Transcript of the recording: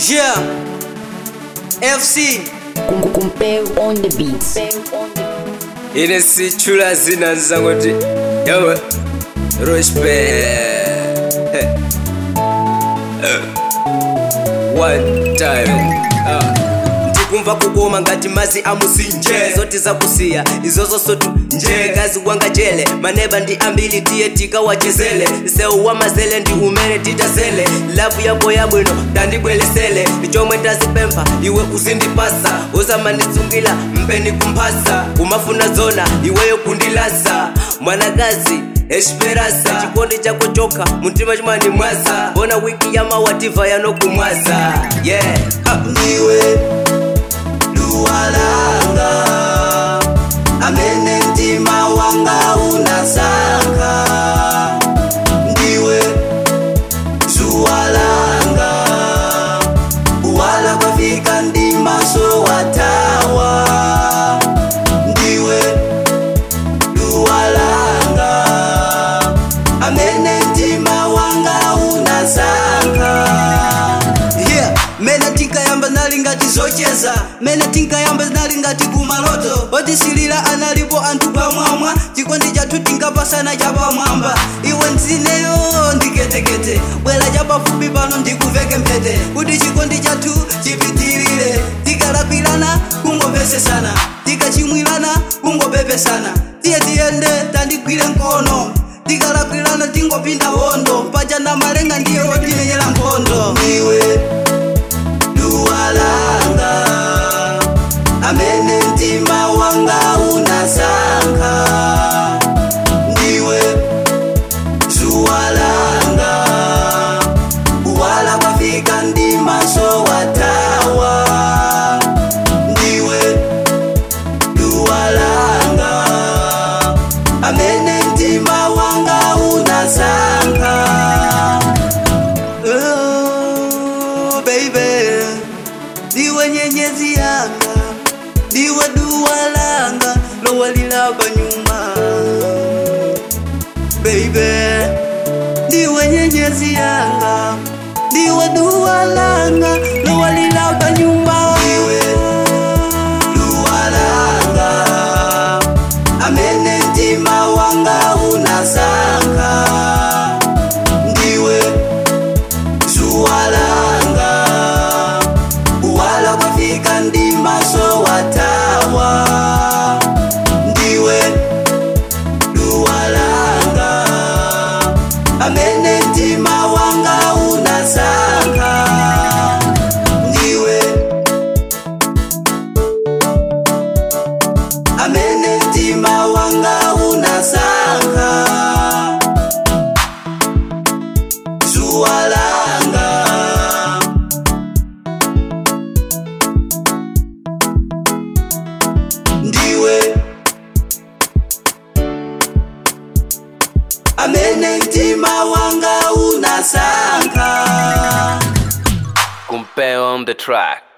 Yeah. FC. Compare on the beats. ine sichula zina nzangoti yawe respect one time ah. ndikumva kukoma ngati mazi amusinje zoti zakusiya izozo sotu nje kazi wanga jele maneba ndi ambili tiye tikawachezele sewu wa mazele ndi umene titazele lavu yako yabwino ndandibwelesele chomwe ndazipempha iwe uzindipasa usamanditsungila mpeni kumphasa kumafuna zona iweyo kundilasa mwanakazi esperasa chikondi chako chokha mtima chimani mwaza bona wiki ya mawativa yanokumwaza yeah ah. ndiwe duwalanga amene mtima wanga unasankha ndiwe zuwalanga uwala kwafika ndi maso watawa ndiwe duwalanga amene mtima wanga unasankha yeah. mene tinkayamba nali ngati zocheza mene tinkayamba nali ngati kumaloto otisilira analipo anthu pamwamba chikondi chathu tinkapasana chapamwamba iwe nzineyo ndiketekete bwera chapafupi pano ndikuveke mphete kuti chikondi chathu chipitirire tikalakwirana kungopesesana tikachimwirana kungopepesana tiye tiyende tandigwire mkono tikalakwirana tingopinda hondo pachana malenga ndiye wotimenyera nkhondo iwe duwalanga amene mtima wanga unasankha ndiwe zuwalanga uwala kwafika ndi maso watawa ndiwe duwalanga amene mtima wanga unasankha oh, baby ndiwe nyenyezi yanga ndiwe duwa langa lowalilaba nyuma baby ndiwe nyenyezi yanga ndiwe duwa langa lowalilaba nyuma ndiwe duwa langa amene mtima wanga unasankha ndiwe zuwalanga uwala kwafika ndi maso watawa ndiwe duwalanga amene mtima wanga unasankha ndiwe amene mtima wanga unasankha zuwalanga ndiwe amene mtima wanga unasankha compare on the track